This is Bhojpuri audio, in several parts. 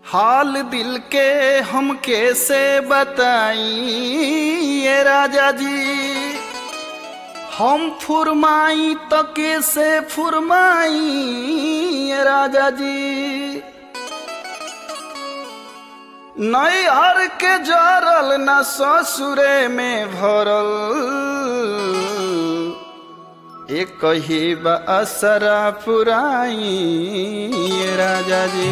हाल दिल के हम कैसे बताई ये राजा जी हम फुरमाई तो कैसे फुरमाई ये राजा जी नई हर के जरल न ससुरे में भरल एक ही असरा पुराई ये राजा जी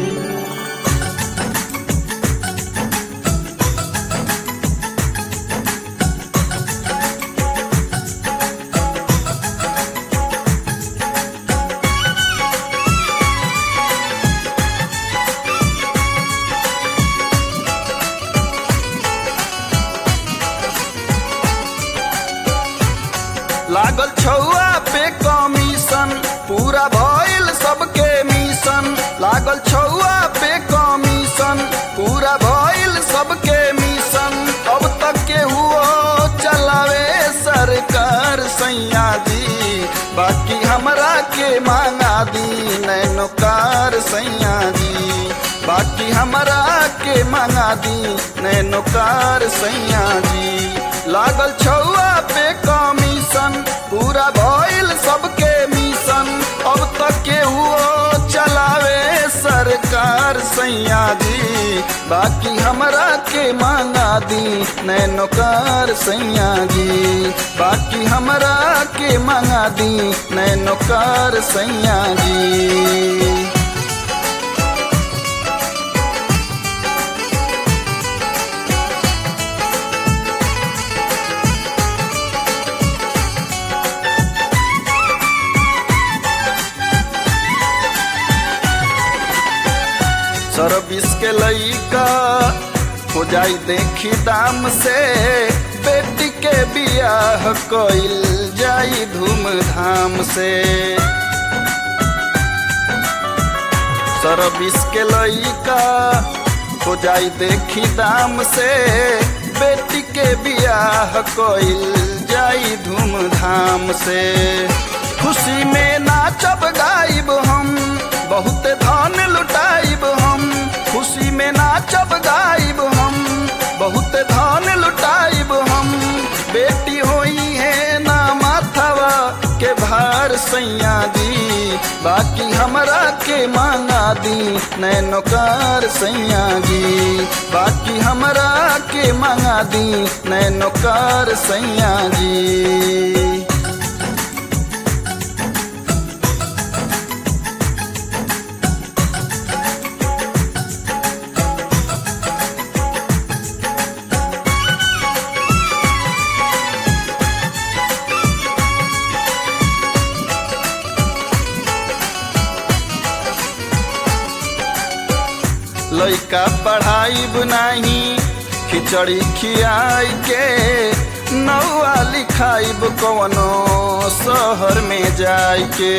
लागल छौआ पे कमीशन पूरा भइल सबके मिशन लागल छौआ पे कमीशन पूरा भइल सबके मिशन अब तक के हुआ चलावे सरकार सैया जी बाकी हमरा के मांगा दी नैनोकार सैया जी बाकी हमरा के मांगा दी नैनोकार सैया जी लागल छौआ पे कमीशन पूरा भइल सबके मिशन अब तक के हुओ चलावे सरकार सैया जी बाकी हमरा के मांगा दी नैनोकार सैया जी बाकी हमरा के मांगा दी नैनोकार सैया जी सर्विस के लइका हो जाई देखी दाम से बेटी के बियाह कइल जाई धूमधाम से सर्विस के लइका हो जाई देखी दाम से बेटी के बियाह कइल जाई धूमधाम से खुशी में नाचब गाइब हम बहुत धन लुटाइब हम खुशी में नाचब गाइब हम बहुत धन लुटाइब हम बेटी होई है ना माथवा के भार सैया जी बाकी हमरा के मांगा दी नैनोकार सैया जी बाकी हमरा के मांगा दी नैनोकार सैया जी लइका पढ़ाई बनाही खिचड़ी खियाई के नौआ लिखाइब कवनो शहर में जाई के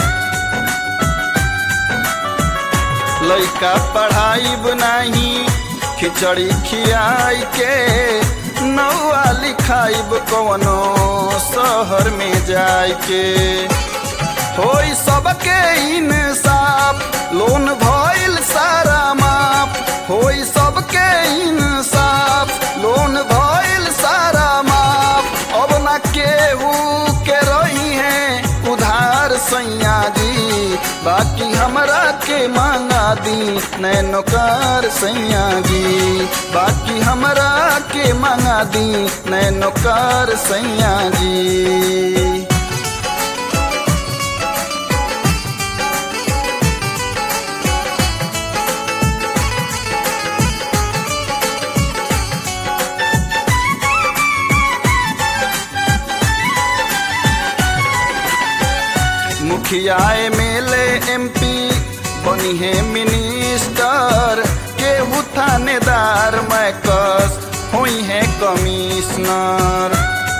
लइका पढ़ाई बनाही खिचड़ी खियाई के नौआ लिखाइब कवनो शहर में जाई के होई सबके इंसाफ लोन भइल सारा माफ होई सबके इंसाफ लोन भइल सारा माफ अब ना केहू के रही है उधार सैया जी बाकी हमरा के मांगा दी नैनोकार सैया जी बाकी हमरा के मांगा दी नैनोकार सैया जी मुखिया एमएलए एमपी बनी है मिनिस्टर केहू थानेदार मैकस हुई है कमिश्नर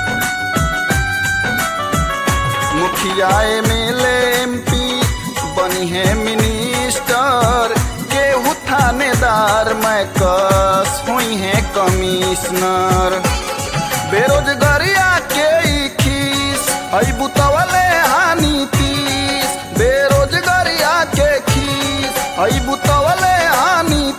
मुखिया एमएलए एमपी बनी है मिनिस्टर केहू थानेदार मैकस हुई है कमिश्नर बेरोजगारिया के खीस हई बुतवले हानि तीस बेरोजगारिया के खीस हई बुतवले हानि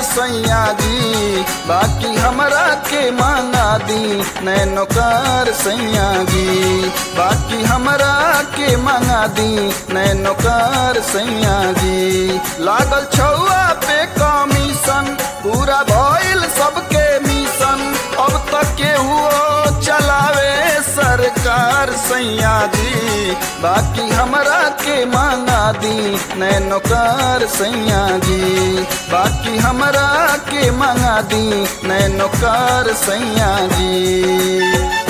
सैया जी बाकी हमरा के मांगा दी नैनोकार सैया जी बाकी हमरा के मांगा दी नैनोकार सैया जी लागल छौआ पे कमीशन पूरा भइल सबके मिशन अब तक केहू चलावे सरकार सैया जी बाकी हमरा के मांगा दी नैनोकार सैया जी बाकी हमरा के मांगा दी नैनोकार सैया जी